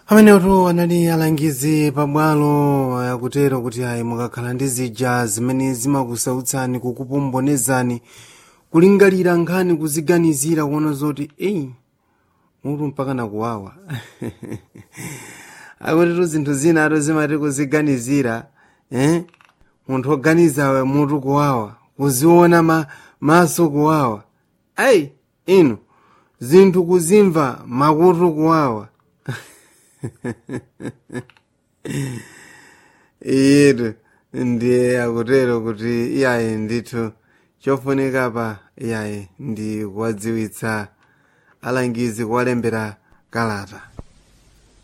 amenewoto anali alangizi pabwalo akutero kuti ayi mukakhala ndi zija zimene zimakusautsani kukupombonezani kulingalira nkhani kuziganizira kuona zoti eyi mutu mpaka nakuwawa akutitu zinthu zina ato zimati kuziganizira eh? munthu oganizawe mutu kuwawa kuziona ma, maso kuwawa ayi inu zinthu kuzimva makutu kuwawa iyetu ndiye akutero kuti iyayi ndithu chofunika pa iyayi ndi kuwadziwitsa alangizi kuwalembera kalata